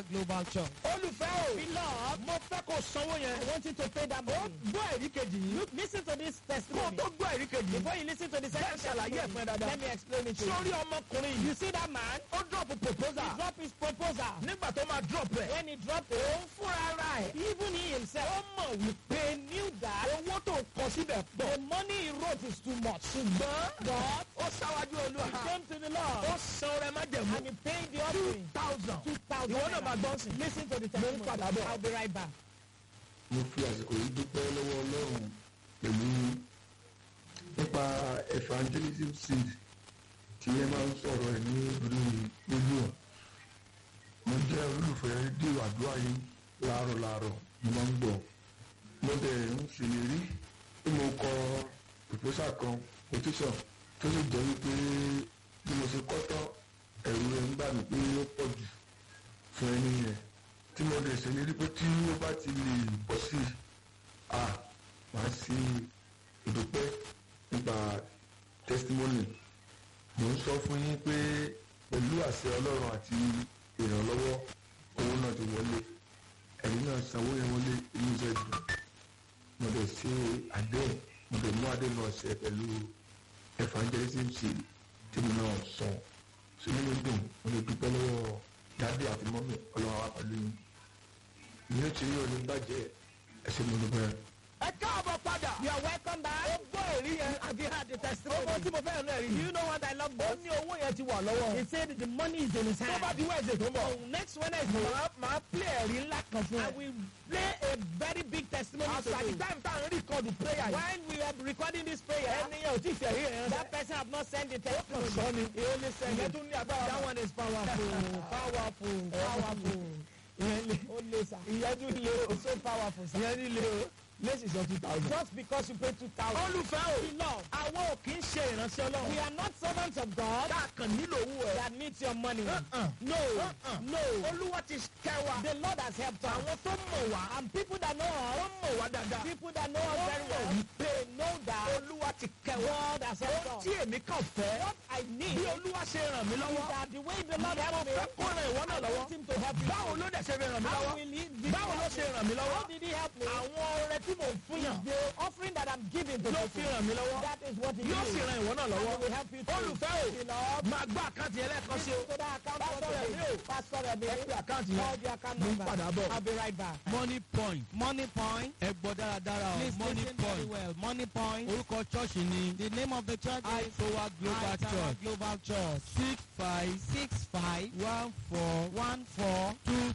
Global Church. olùfẹ́ o Beloved, mo fẹ́ kó sanwó yẹn I want you to pay that ó money. gbọ́ ẹ̀rí kejì yìí Look, listen to this kó o testimony. tó gbọ́ ẹ̀rí kejì yìí Before you listen to the second Bẹ́ẹ̀ ṣàlàyé ẹ̀ fún ẹ testimony, dáadáa. let me explain it to you. sórí ọmọkùnrin You yìí see that man? ó drop He proposal dropped his proposal. nígbà tó máa drop ẹ̀ When he dropped òun it, fúnra ara ẹ̀ even he himself ó mọ̀ wípé he knew that owó tó kọ síbẹ̀ pọ̀ the money he wrote is too much. ṣùgbọ́n But ó ṣáwájú olúwa he came to the ó Lord san ọrẹ májẹ̀mú and he paid the two offering. thousand Two thousand. ìwọ náà máa gbọ́ sí i. Listen to the Mo ń padà testimony. bọ̀. I'll be right back. mo fi àsìkò yìí dúpẹ́ lọ́wọ́ ọlọ́run pẹ̀lú nípa evangelism seed tí ẹ máa ń sọ̀rọ̀ ẹ̀ ní orí rédíò mo jẹ́ olùfẹ́ rédíò àdúrà yìí láàárọ̀ láàárọ̀ mo máa ń gbọ́ mo dẹ̀ ń ṣèlérí pé mo kọ proposal kan petition tó sì jẹ́ wípé bí mo ṣe kọ́ tán ẹ̀rù rẹ̀ ń bà mí pé ó pọ̀ jù fún ẹni yẹn tí mo lè ṣèlérí pé tí ó bá ti lè bọ́ sí a máa ṣe ìdúpẹ́ nípa testimony mo ń sọ fún yín pé pẹ̀lú àṣẹ ọlọ́run àti ìrànlọ́wọ́ owó náà ti wọlé ẹ̀rí náà sanwó yẹn wọlé inú iṣẹ́ dùn mo lè ṣe àdéhùn mo lè mú àdéhùn náà ṣe pẹ̀lú evangelism seed tí mo náà sọ sínú mi dùn mo lè dúpẹ́ lọ́wọ́ dáadé àti mọ́mí ọlọ́run wa pẹ̀lú yín ìyẹn tí yóò ní bàjẹ́ ẹsẹ̀ mo dúpẹ́. ẹ káàbọ̀ padà You are welcome ó back. gbọ́ èrí yẹn Have you heard the owó tí testimony? mo fẹ́ náà rí Do you know what I love ó most? ní owó yẹn ti wà lọ́wọ́ He said the money is in his tó hand. bá di wẹ́ẹ̀sì tó ń bọ̀ So next Wednesday, màá màá play ẹ̀rí ńlá kan fún I ẹ. will play a very big testimony As to at the you. time tá à ń rìkọ́dù prayer yìí When we are recording this prayer, ẹni yẹn ò tí ì fẹ̀rí yẹn that person have not sent the kàn testimony. sọ ni He only sent ìyẹn it. tún ní agbára That one is powerful, powerful, powerful. ìyẹn lé Only sir. ìyẹn tún lé o So powerful, sir. ìyẹn ní lé o lẹ́sìn sọ two thousand. Just because you pay two thousand. olùfẹ́ o Beloved, àwọn ò kì í ṣe ìránṣẹ́ we ọlọ́run are not servants of God tá a kàn nílò owó ẹ̀. that needs your money. Uh-uh. No, Uh-uh. no. olúwa ti kẹ́ wa The Lord has helped us. àwọn tó mọ̀ wá And people that know us, wọ́n mọ̀ wá dáadáa people that know us wọ́n very mọ̀ well, wípé they know that olúwa ti kẹ́ wa God has helped ohun us. tí èmi kàn fẹ́ What I need bí is olúwa ṣe ràn mí lọ́wọ́ that the way the Lord mo helped me, fẹ́ kó ràn ìwọ náà I lọ́wọ́ want him to help you. báwo ló dẹ̀ ṣe fi ràn mí How lọ́wọ́ will he, did he báwo ló help ṣe me? ràn mí lọ́wọ́ How did he help me? àwọn ọrẹ tí mò ń fún yàn The offering that I'm giving to ló people, fi ràn mí lọ́wọ́ that is what he yóò did. sì ràn ìwọ náà And lọ́wọ́ he will help you too. olùfẹ́ o Beloved, máa gbọ́ àkáǹtì ẹlẹ́ẹ̀kan sí o listen to that account Pastor number Remi o. Pastor Remi, ẹ pé àkáǹtì call yẹn the account mo ń number. padà bọ̀. I'll be right back. money point Money point. ẹ gbọ́ dáradára o Please money listen very point well. Money point. orúkọ chọ́ọ̀ṣì ni The name of the church is itowa global Aitawa church Global Church. six five Six five one four one four two